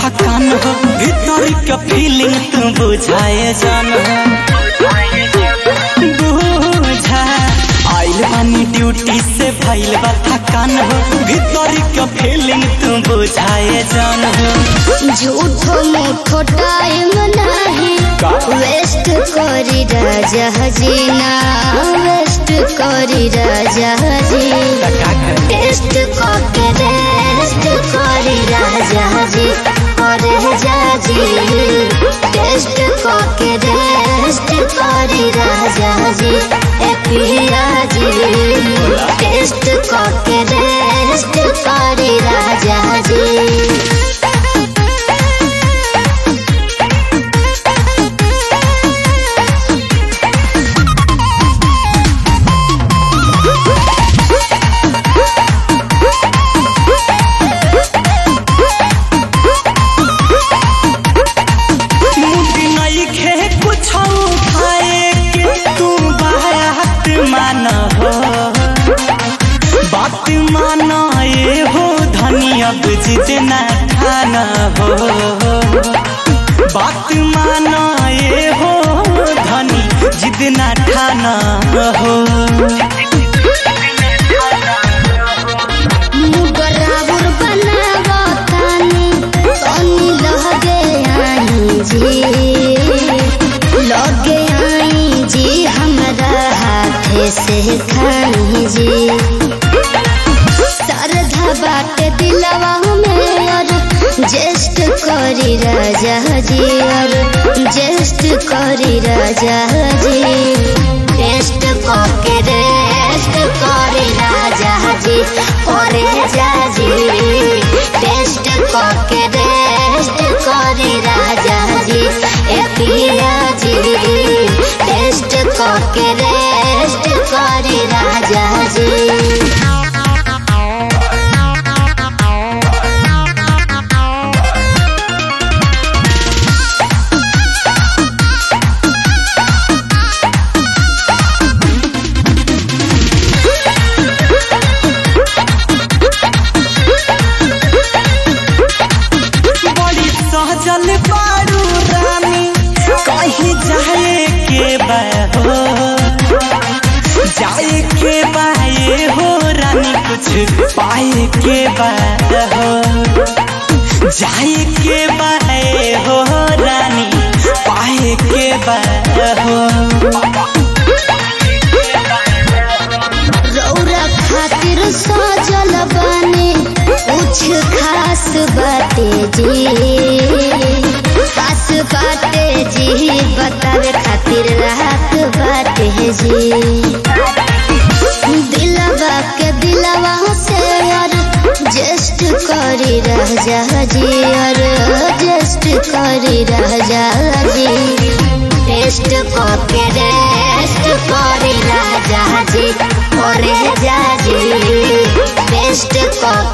थकान हो भीतर का फीलिंग तू बुझाए जान हो बुझा आइल बानी ड्यूटी से भइल बा थकान हो भीतर का फीलिंग तू बुझाए जान हो झूठो मूठो टाइम नहीं वेस्ट करी राजा जीना वेस्ट करी राजा जी का करे टेस्ट करके रेस्ट करी राजा जी करे जाजी टेस्ट करके रेस्ट करी राजा जी ए पिया जी टेस्ट करके रेस्ट करी राजा जी मुझे नहीं खे कुछ खाए के तू बात मान हो बात माना ये हो धनी अब जितना खाना हो बात माना ये हो धनी जितना खाना हो बराबर बनावतानी तनी लगे आई जी लगे आई जी हमरा हाथे से खाई जी सरधा बाटे दिलवा में और जेस्ट करी राजा जी और जेस्ट करी राजा जी टेस्ट करके रेस्ट करी राजा जी करे जाजी टेस्ट करके रेस्ट करी राजा जी ए पिया जी टेस्ट करके रेस्ट करी राजा जी बड़ी सहजल बारू रानी कहीं जाए के बा हो जाए के बाए हो रानी कुछ पाए के बा हो जाए के बाए हो रानी पाए के बा हो रौरा खातिर सजल बने कुछ खास बाटे जी खास बाटे जी बतावे खातिर रात बाटे जी दिलवा के दिलवा से और जस्ट करी राजा जी और जस्ट करी राजा जी टेस्ट करके रेस्ट करी राजा जी करे जाजी टेस्ट करके